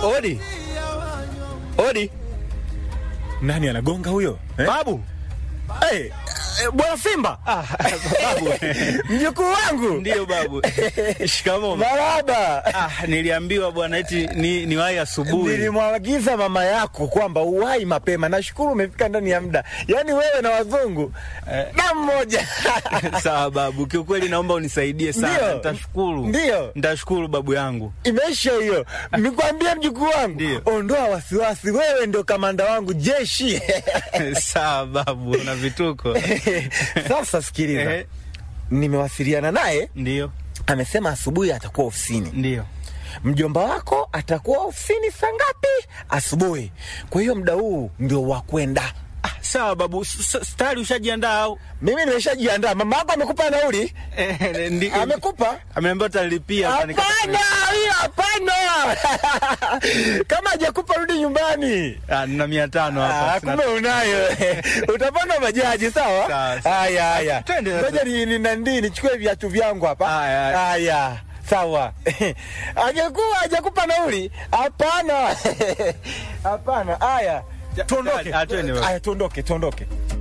Odi, odi, Nani anagonga huyo eh? babu. Hey, eh, bwana Simba Ah, babu. mjukuu wangu Ndiyo babu. Shikamoo. maraba. Ah, niliambiwa bwana eti ni, ni wahi asubuhi. Nilimwagiza mama yako kwamba uwai mapema. Nashukuru umefika ndani ya muda, yaani wewe na wazungu Eh. na mmoja Sawa babu, kiukweli naomba unisaidie sana. Ndiyo. Nitashukuru. Ndiyo. Nitashukuru babu yangu. Imeisha hiyo. Nikwambia mjukuu wangu, Ndiyo. ondoa wasiwasi, wewe ndio kamanda wangu jeshi. Sawa babu, na vituko. Sasa sikiliza, Ehe. nimewasiliana naye, Ndiyo. amesema asubuhi atakuwa ofisini. Ndiyo. Mjomba wako atakuwa ofisini saa ngapi? Asubuhi. Kwa hiyo muda huu ndio wa kwenda. Ah, sawa babu, S- s- tayari ushajiandaa au? Mimi nimeshajiandaa. Mama yako amekupa nauli? Eh, ndi- Amekupa? Ameniambia utalipia. Hapana, hiyo hapana. Kama hajakupa rudi nyumbani. Ah, nina mia tano Ah, hapa. sina- kumbe unayo. Utapanda bajaji sawa? Sawa, sawa. Haya haya. Twende sasa. Ngoja ni ni nandi nichukue viatu vyangu hapa. Haya, haya. Haya. Sawa. Hajakuwa hajakupa nauli? Hapana. Hapana. Haya. Tuondoke. Ah, twende baba. Haya tuondoke, tuondoke.